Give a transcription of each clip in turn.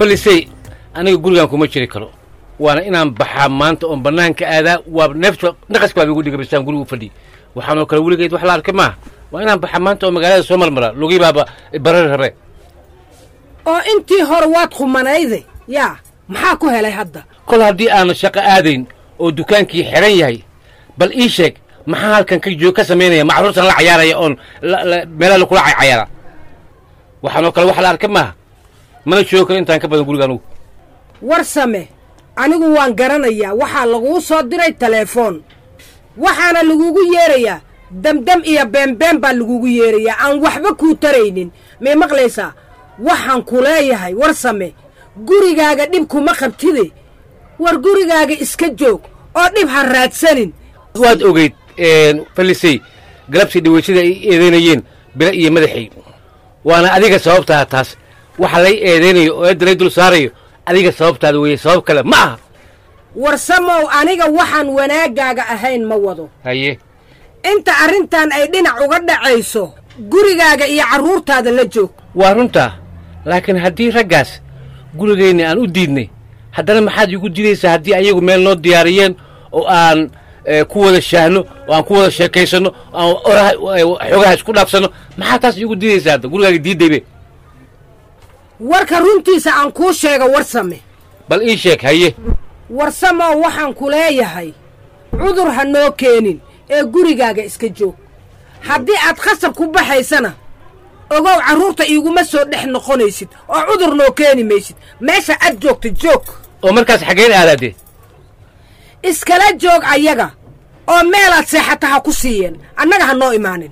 falisey aniga gurigan kuma jiri karo waana inaan baxaa maanta oon bannaanka aadaa waa neefta naqaska baa igu dhigabisaan gurigu fadhi waxaanoo kale weligeed wax la arkay maaha waa inaan baxaa maanta oo magaalada soo marmara lugii baaba barari rabe oo intii hore waad khumanayde yaa maxaa ku helay hadda kol haddii aanu shaqo aadayn oo dukaankii xidhan yahay bal ii sheeg maxaa halkan ka joog ka samaynaya macruurtan la cayaaraya oon meelaha lakula cayaara waxaanoo kale wax la arkay maaha mana joogo karo intaan ka badan guriga anugu war same anigu waan garanayaa waxaa laguu soo diray teleefoon waxaana lagugu yeerayaa demdem iyo beenbeen baa lagugu yeerayaa aan waxba kuu taraynin may maqlaysaa waxaan ku leeyahay war same gurigaaga dhib kuma qabtide war gurigaaga iska joog oo dhib ha raadsanin waad ogeyd falisey galabtii dhaweysada ay eedaynayeen bile iyo madaxay waana adiga sababtaa taas waxa lay eedaynayo oo eedda lay dul saarayo adiga sababtaada weeye sabab kale ma aha war samow aniga waxaan wanaaggaaga ahayn ma wado haye inta arrintan ay dhinac uga dhacayso gurigaaga iyo carruurtaada la joog waa runtaa laakiin haddii raggaas gurigeenna aan u diidnay haddana maxaad iigu diidaysaa haddii ayagu meel noo diyaariyeen oo aan ku wada shaahno oo aan ku wada sheekaysanno oo aan oraha xoogaha isku dhaafsanno maxaa taas iigu diidaysaa hadda gurigaaga diiddaybe warka runtiisa aan kuu sheega war same bal ii sheeg haye war samow waxaan ku leeyahay cudur ha noo keenin ee gurigaaga iska joog haddii aad khasab ku baxaysana ogow carruurta iiguma soo dhex noqonaysid oo cudur noo keeni maysid meesha aad joogta joog oo markaas xaggeen aadaadee iskala joog ayaga oo meelaad seexata ha ku siiyeen annaga ha noo imaanin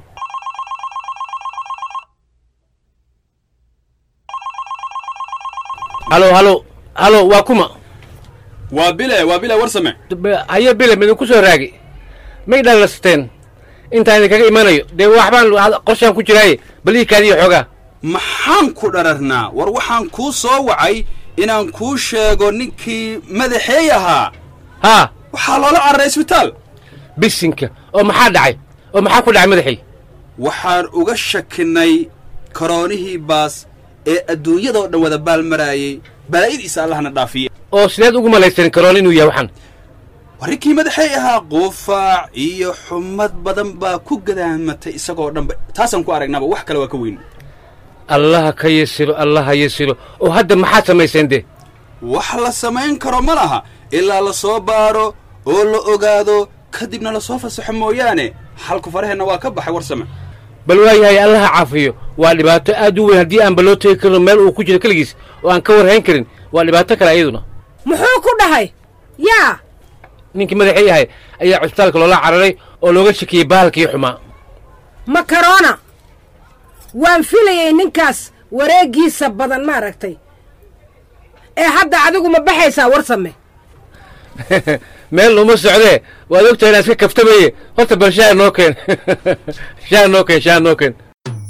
halo halo halo waa kuma waa bile waa bile war same haye bile midinku soo raagi may dhalasteen intaan idinkaga imanayo dee waxbaan qorshaan ku jiraaye bal ii kaadiyo xoogaa maxaan ku dhararnaa war waxaan kuu soo wacay inaan kuu sheego ninkii madaxeey ahaa haa waxaa loola cararay isbitaal bisinka oo maxaa dhacay oo maxaa ku dhacay madaxay waxaan uga shakinnay karoonihii baas ee adduunyadoo dhan wada baalmaraayey balaayadiisa allahna dhaafiye oo sideed ugu malaysanin karoon inuu yahay waxaan warrinkii madaxay ahaa quufaac iyo xumad badan baa ku gadaamatay isagoo dhanba taasaan ku aragnaba wax kale waa ka weyn allaha ka yasilo allaha yasilo oo hadda maxaad samayseen dee wax la samayn karo ma laha ilaa la soo baaro oo la ogaado kadibna la soo fasaxo mooyaane xalku faraheenna waa ka baxay war same bal waayahay allaha caafiyo waa dhibaato aad u weyn haddii aanba loo tegi karino meel uu ku jiro keligiis oo aan ka warhayn karin waa dhibaato kale ayaduna muxuu ku dhahay yaa ninkii madaxii ahay ayaa cusbitaalka loola cararay oo looga shakiyey bahalkii xumaa makarona waan filayay ninkaas wareeggiisa badan ma aragtay ee hadda adigu ma baxaysaa war same meel uma socdee waad ogtahay inaan iska kaftamaye horta bal shaa noo keen shaa noo keen shaa noo keen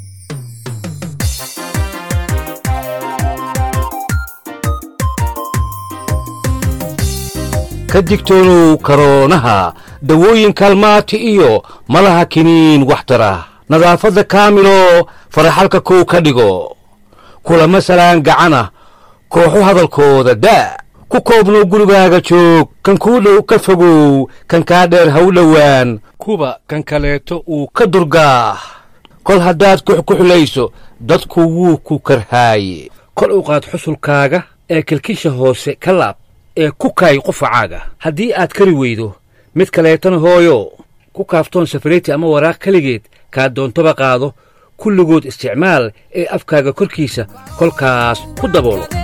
ka digtoonow karoonaha dawooyin kaalmaati iyo malaha kiniin waxtara nadaafadda kaamilo faraxalka kow ka dhigo kulama salaan gacana kooxu hadalkooda daa ku koobnow gurigaaga joog kan kuu dhow ka fogow kan kaa dheer ha u dhowaan kuba kan kaleeto uu ka durgaah kol haddaad kuxkuxulayso dadku wuu ku karhaaye kol u qaad xusulkaaga ee kilkisha hoose ka laab ee ku kaay qufacaaga haddii aad kari weydo mid kaleetana hooyo ku kaaftoon safariti ama waraaq keligeed kaa doontoba qaado kulligood isticmaal ee afkaaga korkiisa kolkaas ku daboolo